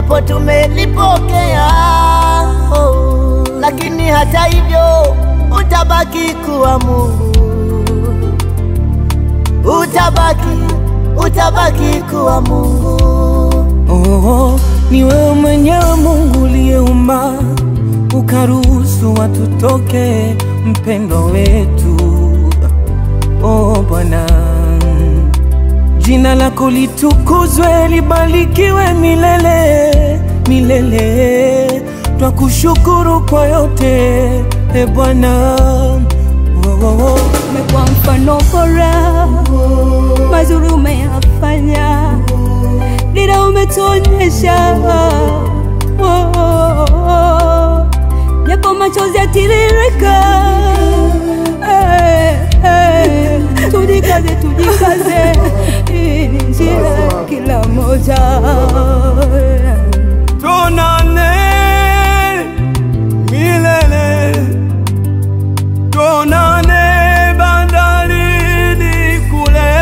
japo tumelipokea oh, lakini hata hivyo utabaki kuwa Mungu, utabaki, utabaki kuwa Mungu. Oh, ni wewe mwenyewe Mungu uliyeumba ukaruhusu watu toke, mpendo wetu. Oh Bwana, jina lako litukuzwe, libarikiwe milele milele. Twakushukuru kwa yote e Bwana. Oh, oh, oh. umekuwa mfano bora, mazuri umeyafanya, dira umetuonyesha, Oh, oh, oh. japo machozi yatiririka, Eh, eh. tujikaze, tujikaze, hii ni njia ya kila moja Tonane milele, tonane bandarini kule,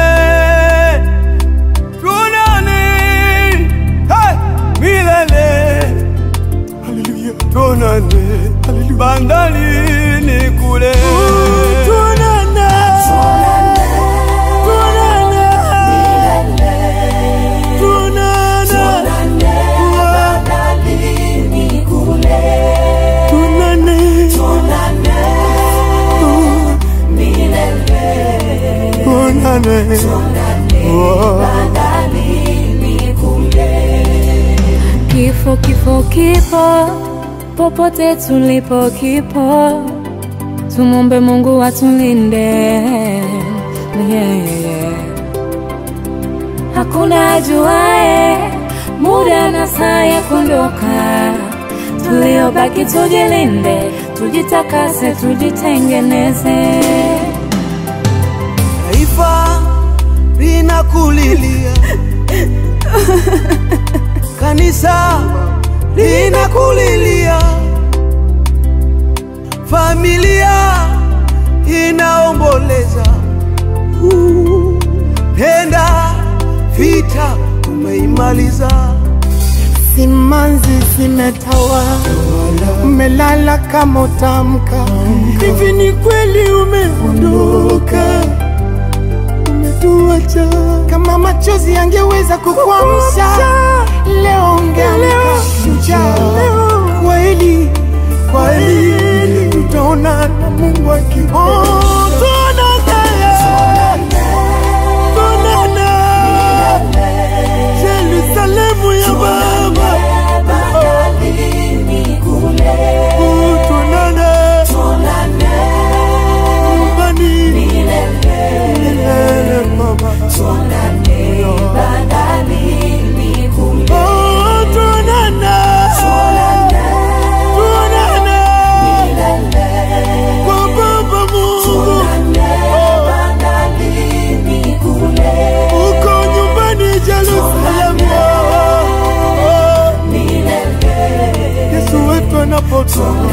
tonane hey, milele, haleluya, tonane bandarini kule, tonane, tonane, tonane, tunane Kifo, kifo, kipo popote tulipo, kipo. Tumombe Mungu atulinde, yeah, yeah, yeah. Hakuna ajuae muda na saa ya kuondoka. Tuliobaki tujilinde, tujitakase, tujitengeneze. Taifa linakulilia, kanisa linakulilia, familia inaomboleza. Uh, Nenda vita umeimaliza, Simanzi zimetawa, umelala kama utamka. Hivi ni kweli umeondoka, umetuacha. Kama machozi yangeweza kukuamsha, leo ungeamka shujaa. Kweli kweli, tutaona na Mungu akipenda. Oh, tuonane, tuonane. Yerusalemu ya Baba, Oh, tuonane nyumbani milele Baba. Oh, tuonane, tuonane kwa Baba Mungu, uko nyumbani Yerusalemu. Oh, Yesu wetu anapotoka